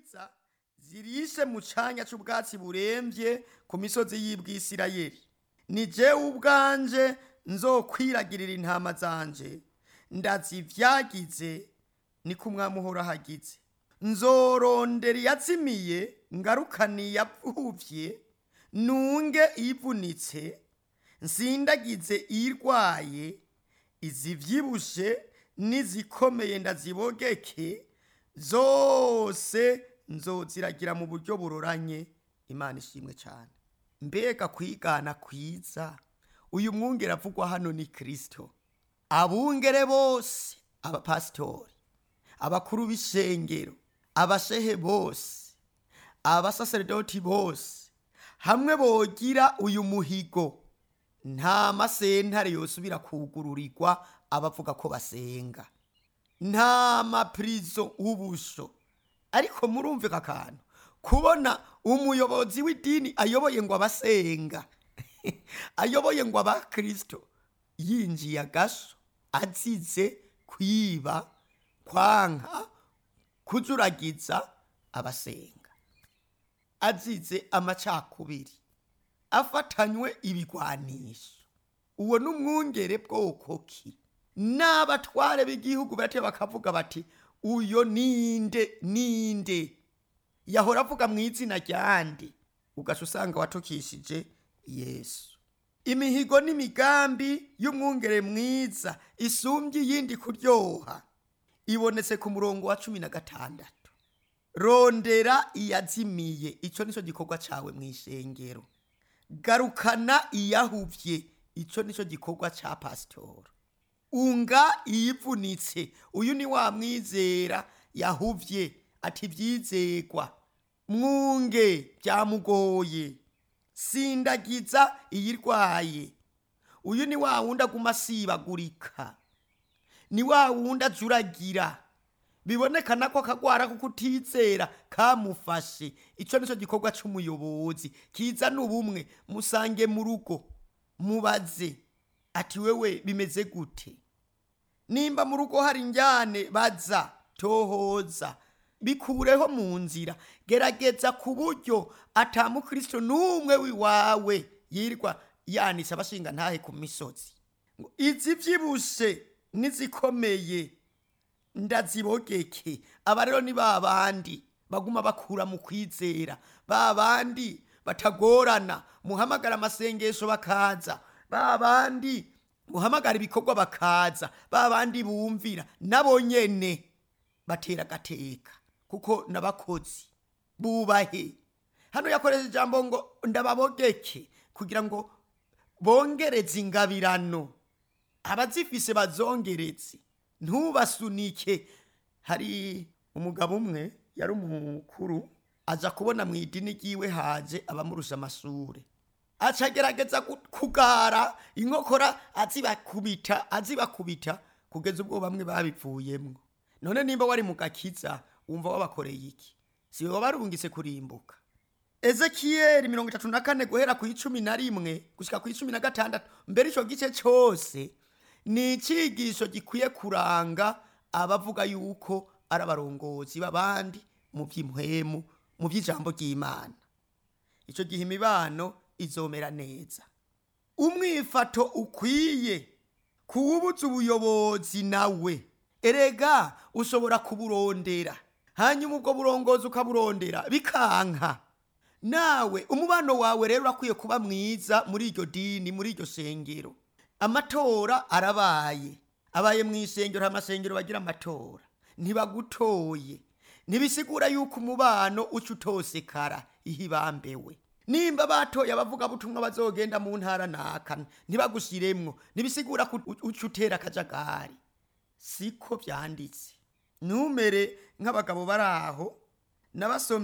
nziza zirishe mu canya c'ubwatsi buremvye ku misozi y'ibwisirayeli ni jewe ubwanje nzokwiragirira intama zanje ndazivyagize niko umwami uhoraho agize nzorondera iyazimiye ngarukane iyavuvye nunge iyivunitse nsindagize iyirwaye izivyibushe n'izikomeye ndazibogeke zose nzoziragira mu buryo buroranye imana ishimwe cyane mbega kwigana kwiza uyu mwungere avugwa hano ni kirisito abungere bose abapasitori abakuru b'ishengero abashehe bose abasaseredoti bose hamwe bogira uyu muhigo nta masentare yosubira kugururirwa abavuga ko basenga nta mapirizo ubusho ariko murumvika akantu kubona umuyobozi w'idini ayoboye ngo abasenga ayoboye ngo abakirisito yinjiye agasho azize kwiba kwanka kujuragiza abasenga azize amacakubiri afatanywe ibigwanisho uwo ni umwungere bwoko ki n'abatware b'igihugu bate bakavuga bati uyo ninde ninde yahora avuga mu izina ryandi ugaca usanga watukishije yesu imihigo n'imigambi y'umwungere mwiza isumbye iyindi kuryoha ibonetse ku murongo wa cumi na gatandatu rondera iyazimiye icyo nicyo gikorwa cyawe mu ishengero garukana iyahuvye icyo nicyo gikorwa cya pasitora unga iyivunitse uyu ni wa mwizera yahuvye ati byizegwa mwunge byamugoye sindagiza iyirwaye uyu ni wa wundi aguma asibagurika ni wa wundi ajuragira bibonekana ko akagwara ko kutizera kamufashe icyo nicyo gikorwa cy'umuyobozi kizana ubumwe musange mu rugo mubaze ati wewe bimeze gute nimba mu rugo hari injyane baza tohoza bikureho mu nzira gerageza ku buryo atamukristo n'umwe wiwawe yirwa yanitse abashinga ntahe ku misozi ngo izi byibushe n'izikomeye ndazibogeke aba rero ni ba bandi baguma bakura mu kwizera ba bandi batagorana muhamagara amasengesho bakaza ba bandi muhamagara ibikorwa bakaza ba bandi bumvira nabo nyene batera agateka kuko n'abakozi bubahe hano yakoresha ijambo ngo ndababogeke kugira ngo bongereze ingabirano abazifise bazongereze ntubasunike hari umugabo umwe yari umukuru aza kubona mu idini ryiwe haje abamurusha amashure aca agerageza kugara inkokora azibakubita azibakubita kugeza ubwo bamwe babivuyemwo none nimba wari mu gakiza wumva wabakoreye iki si wowe barungise kurimbuka ezekiyeli mirongo itatu na kane guhera ku icumi na rimwe gushyika ku icumi na gatandatu mbere icyo gice cyose ni icyigisho gikwiye kuranga abavuga yuko ari abarongozi b'abandi mu by'imuhemu mu by'ijambo ry'imana icyo gihe imibano izomera neza umwifato ukwiye kuwubuza ubuyobozi nawe erega ushobora kuburondera hanyuma ubwo burongozi ukaburondera bikanka nawe umubano wawe rero urakwiye kuba mwiza muri iryo dini muri iryo shengero amatora arabaye abaye mu ishengero amasengero bagira amatora ntibagutoye ntibisigura yuko umubano uca utosekara ihibambewe nimba batoye abavugabutumwa bazogenda mu ntara naka ntibagushyiremwo ntibisigura ko uca utera akajagari siko byanditse numere nk'abagabo bari aho n'abasomyi